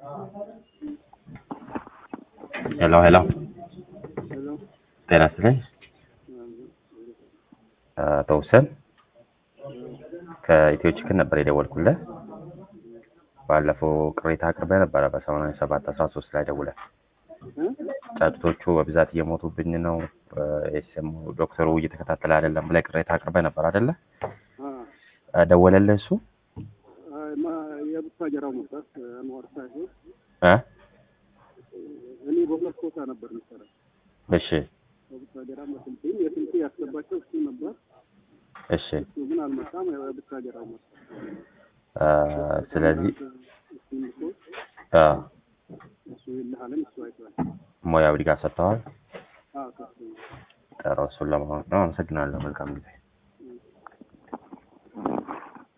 ሄሎ ሄሎ ሄሎ ጤና ይስጥልኝ አቶ ሁሴን ከኢትዮ ችክን ነበር የደወልኩልህ ባለፈው ቅሬታ አቅርበህ ነበረ በሰማንያ ሰባት አስራ ሶስት ላይ ደውለህ ጫጩቶቹ በብዛት እየሞቱብኝ ነው ኤስኤም ዶክተሩ እየተከታተለ አይደለም ብለህ ቅሬታ አቅርበህ ነበር አይደለ ደወለልህ እሱ የቡታጀራው መጣት አንዋር ሳይሆን እ እኔ በሁለት ቦታ ነበር የሚሰራ እሺ በቡታጀራ በስልጤም የስልጤ ያስገባቸው እሱ ነበር እሺ እሱ ግን አልመጣም የቡታጀራው መጣ አ፣ ስለዚህ እሱን ልኮ አ፣ እሱ ይልሃለን እሱ አይቷል ሙያዊ ድጋፍ ሰጥተዋል አዎ ከሱ ነው ጥሩ እሱን ለመሆን ነው አመሰግናለሁ መልካም ጊዜ